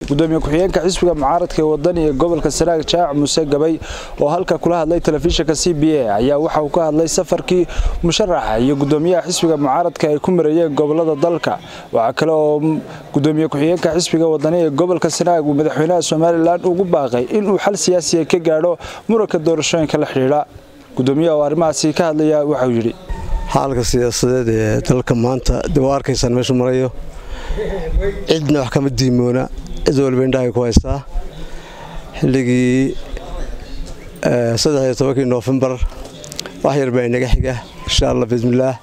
gudoomiye ku-xigeenka xisbiga mucaaradka ee wadani ee gobolka sanaag jaac muuse gabay oo halka kula hadlay telefishinka c b a ayaa waxa uu ka hadlay safarkii musharaxa iyo gudoomiyaha xisbiga mucaaradka ay ku marayeen gobolada dalka waxaa kale oo gudoomiye ku-xigeenka xisbiga wadani ee gobolka sanaag uu madaxweynaha somalilan ugu baaqay inuu xal siyaasiya ka gaadho muranka doorashooyinka la xidhiidha gudoomiyaha oo arrimahaasi ka hadlaya waxauu yidhi xaalka siyaasadeed ee dalka maanta de waa arkaysaan meeshu marayo cidna wax kama diimoona cid waliba indhahay ku haystaa xilligii saddexiyo tobankii noofembar wax yar baa inaga xiga insha allah bismillaah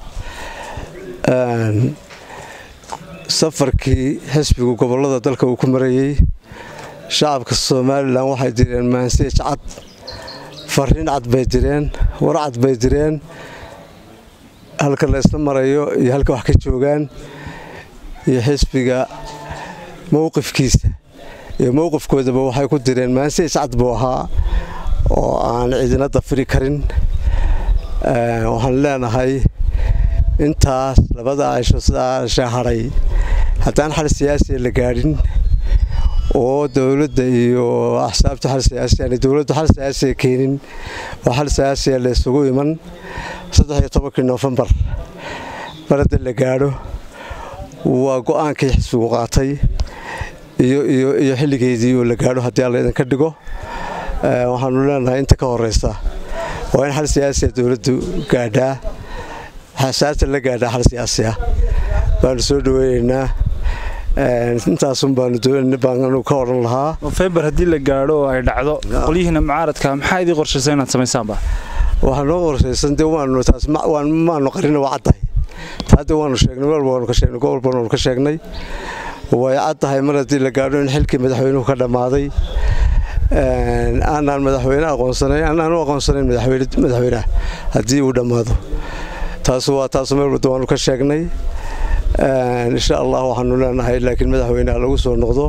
safarkii xisbigu gobollada dalka uu ku marayey shacabka somalilan waxay direen maanseej cad fariin cad bay direen war cad bay direen halka la isla marayo iyo halka wax ka joogaan iyo xisbiga mowqifkiisa iyo mowqifkoodaba waxay ku direen maanseej cad buu ahaa oo aan cidina dafiri karin waxaan leenahay intaas labada aysho sidaa shahadhay haddaan xal siyaasiya la gaadhin oo dowladda iyo axsaabta xal siyaasiyan dowladdu xal siyaasiya keenin oo xal siyaasiya la isugu iman saddexiyo tobankii noofembar marada la gaadho waa go-aankii xisbigu qaatay iyo xilligeedii oo la gaadho haddii alla idinka dhigo waxaanu leenahay inta ka horeysa waa in xal siyaasiya dowladdu gaadhaa xasaabta la gaadhaa xal siyaasiya baanu soo dhaweyneynaa intaasun baanu ka odhan lahaa nofembar haddii la gaadho oo ay dhacdo qolyihiina mucaaradka maxaa idii qorshaysa inaad samaysaanba waxaa noo qorshaysan de waanu taas maanu qarina waa caddahay taade waanu sheegnay meel waanu ka sheegnay gobol baanu ka sheegnay way caddahay mar haddii la gaadho in xilkii madaxweynuhu ka dhammaaday aanaan madaxweyne aqoonsanayn aanaan u aqoonsanayn madaxweynaha haddii uu dhammaado taasu waa taasu meel wadda waanu ka sheegnay insha allah waxaanu leenahay laakiin madaxweyneha lagu soo noqdo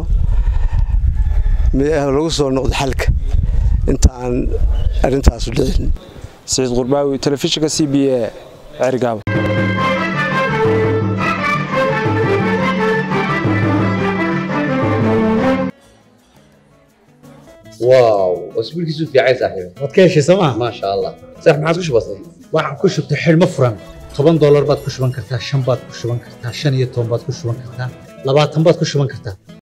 lagu soo noqdo xalka inta aan arrintaasu dhicin saciid qurbaawi telefishinka c b a cergaabo واو اسبوعك في عين صاحبي waad ka heshay sooma ما شاء الله صح ما عاد بسيط waxaan ku shubtay xidhmo furan toban doolar baad ku shuban kartaa shan baad ku shuban kartaa shan iyo toban baad ku shuban kartaa labaatan baad ku shuban kartaa